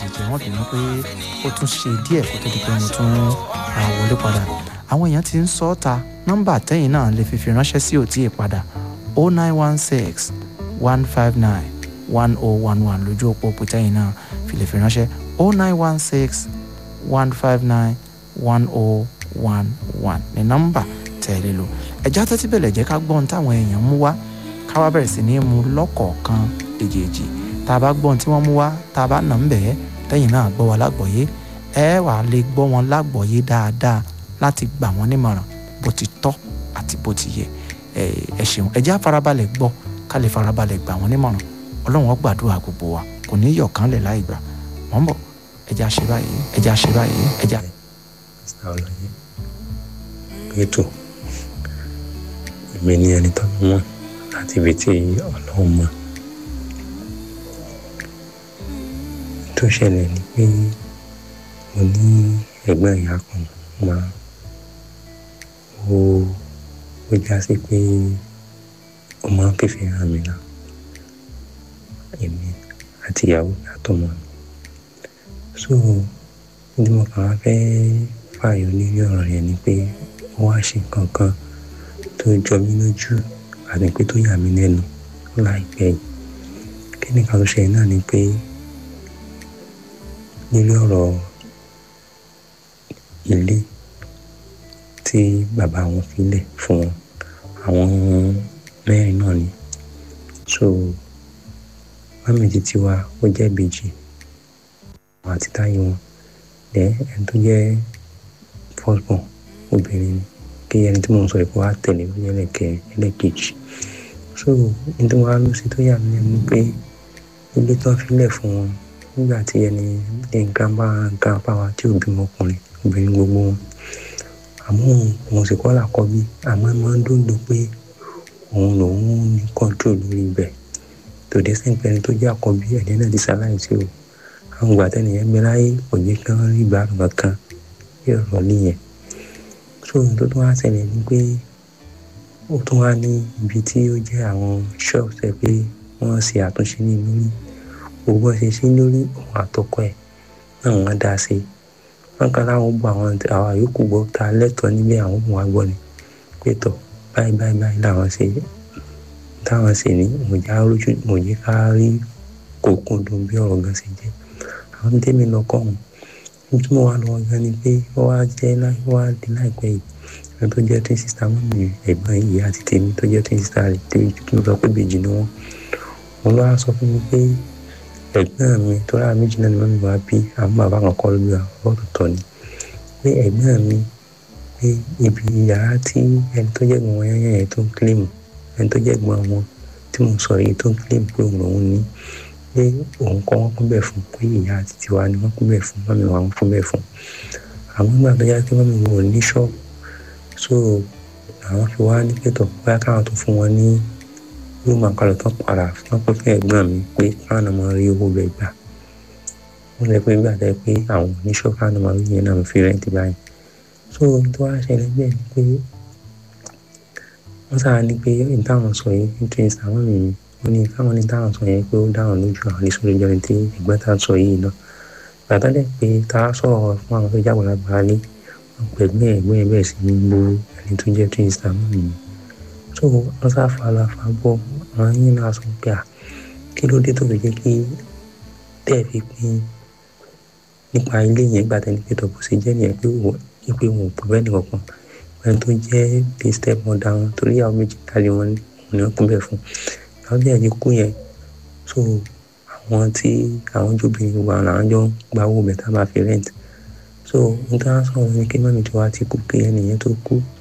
jẹ́ wọ́n bínú pé ó tún ṣe díẹ̀ kó tó di pé mo tún ra wọlé padà àwọn èèyàn ti ń sọ ọ́ ta nọ́mbà tẹ́yìn náà lè fi fi ránṣẹ́ sí òtí ìpadà 0916 159 1011 lójú òpó òpó tẹ́yìn náà fi lè fi ránṣẹ́ 0916 159 1011 ní nọ́mbà tẹ̀lé lò ẹ̀já tẹ́tí bẹ̀lẹ̀ jẹ́ ká gbọ́n táwọn èèyàn mú wá ká wá bẹ̀rẹ̀ sí ní mú lọ́kọ̀ọ̀kan èjèèjì tá a bá gbọ́n tí wọ́n mú wá tá a bá nà ń bẹ̀ ẹ́ tẹ́yìn náà gbọ́ wa lágbọ̀ọ́yé ẹ wà á lè gbọ́ wọn lágbọ̀ọ́yé dáadáa láti gbà wọ́n nímọ̀ràn bó ti tọ́ àti bó ti yẹ ẹ ṣeun ẹ jẹ́ àfarabalẹ̀ gbọ́ ká lè farabalẹ̀ gbà wọ́n nímọ̀ràn ọlọ́run ó gbàdúrà gbogbo wa kò ní yọ̀ kán lẹ̀ láì gbà wọ́n bọ̀ ẹ jẹ́ àṣẹ báyìí ẹ jẹ́ àṣẹ báyìí ẹ jẹ́ àṣẹ. mr ọlọyẹ ètò èmi ni ẹni tó mọ láti ibi tí ọlọ́run mọ tó ṣẹlẹ̀ ni pé mo ní ẹ̀gbọ́n ìyá kan máa ó ó já sí pé ó máa ń fífi hàn mí náà èmi àti ìyàwó mi àtọmọ mi so ní mo kàn wá fẹ́ fààyò nínú ọ̀rọ̀ yẹn ni pé ó wá ṣe nǹkan kan tó jọ mí lójú àti pé tó yà mí lẹ́nu láìpẹ́ yìí kí nìkan tó ṣe náà ni pé nínú ọ̀rọ̀ ilé tí bàbá wọn filẹ̀ fún wọn àwọn mẹ́rin náà ni so mami títí wa ó jẹ́ ìbejì àwọn àti táyé wọn dẹ ẹni tó jẹ́ firstborn obìnrin ni kí ẹni tí mò ń sọ ìkó wa tẹ̀lé ó jẹ́ ẹlẹ́kẹ̀ ẹlẹ́kejì so ní tí wọ́n á lọ sí tó yà mí lẹ́nu pé ilé tó ń filẹ̀ fún wọn nígbà tí ẹni ní grandpa grandpa wa tí ò bímọ ọkùnrin obìnrin gbogbo wọn àmọ́ òun sì kọ́ làkọ́ bí àmọ́ máa ń dòdò pé òun lòun ní control lórí ibẹ̀ tòde sẹ́ńpẹ́ ẹni tó jẹ́ àkọ́bí ẹ̀dẹ́ náà ti ṣaláìsí o àwọn ìgbà tẹ́nìyẹn gbé láyé kò jẹ́ kí wọ́n rí ìgbà kankan bí ọ̀rọ̀ nìyẹn so ohun tó tún wá ṣẹlẹ̀ ni pé ó tún wá ní ibi tí ó jẹ́ àwọn shops ẹ̀ pé wọ́n ṣe àtúnṣe ní lórí gbogbo ṣe ṣe lórí òun àtọkọ ẹ̀ náà wọ́n dá sí i wọ́n kàn láwọn gbọ́ àwọn àwọn àyókù gbọ́ ta lẹ́tọ̀ọ́ nílé àwọn òun wá gbọ́ ni pé tọ̀ báyìí báyìí báyìí làwọn ṣe táwọn ṣe ní mòjá lójú mòjé ká rí kókó dùn bí ọ̀rọ̀ gan ṣe jẹ́ àwọn tèmi lọ kọ́ ọ̀hún ní tí mo wá lọ gan ni pé ó wá jẹ́ ó wá di láìpẹ́ yìí ẹni tó jẹ́ twin sister mọ́ mi ẹ̀gbọ́n yìí àti tèmi tó jẹ́ twin sister rẹ̀ tí mo sọ pé bèjì ni wọ́n wọn lọ́wọ́ sọ fún mi pé ẹ̀gbọ́n mi tó rà méjì náà ni wọ́n mi wá bí àwọn bàbá kan kọ́ lóbi àwọn ọ̀tọ̀ọ̀tọ̀ ni pé ẹ̀gbọ́n mi pé ibi yàrá tí ẹni tó jẹ́ gbọ́n wọn yẹn yẹn tó ń kílèmù ẹni tó jẹ́ gbọ́n wọn tí mo sọ yìí tó ń kílèmù pé òun lòun ní pé òun kọ́ wọ́n kún bẹ́ẹ̀ fún pé ìyá àti tiwa ni wọ́n kún bẹ́ẹ̀ fún mọ́mi wa wọ́n kún bẹ́ẹ̀ fún àwọn nígbà tó yá pé mọ́mi wọn ò ní ṣọ́ọ̀bù so àwọn fi wá ní pẹ̀tọ̀ bóyá káwọn tó fún wọn ní rúmù àkàlọ̀ tó padà wọ́n pẹ́ fún ẹ̀gbọ́n mi pé káwọn náà máa rí owó bẹ́ẹ̀ gbà wọ́n lè pé gbà tẹ́ pé àwọn oníṣọ́ káwọn náà máa rí yẹn náà fi rẹ́ǹtì báyìí so tó wá ṣẹlẹ̀ bẹ́ẹ̀ ni pé wọ́n sáà ní pé ìtàwọn sọ yìí nítorí ìsàwọn mi ni wọ́n ní káwọn ní táwọn sọ yẹn pé ó dáhùn lójú àwọn ní sórí ìjọba tí ẹ̀gbọ́n tá à ń sọ yìí náà bàtà dẹ̀ pé tá a sọ̀rọ̀ fún àwọn tó jábọ̀ lágbára lé wọn pẹ̀lú ẹ̀gbọ́n ẹ̀ bẹ́ẹ̀ sì ní gbó ẹni tó jẹ́ twin star mọ́ mi so wọ́n sá fara fa bọ́ àwọn yín náà sọ pé à kí ló dé tó fi jẹ́ kí tẹ́ fi pín nípa ilé yẹn gbà tẹ́ni pé tọ́pọ̀ sí jẹ́ nìyẹn pé wọ́n pé wọn ò pọ̀ bẹ́ẹ̀ nìkan ẹni tó jẹ́ bí step mother wọn torí àwọn méjì kálí wọn ni wọ́n kún bẹ́ẹ̀ fún àwọn bí ẹni kú yẹn so àwọn tí àwọn jóbìnrin gbogbo àwọn làwọn jọ ń gba owó bẹ̀tà máa fi rent so n ta sọ wọn ni kí mọ́mí tí wàá ti kú kí ẹnìyẹn tó kú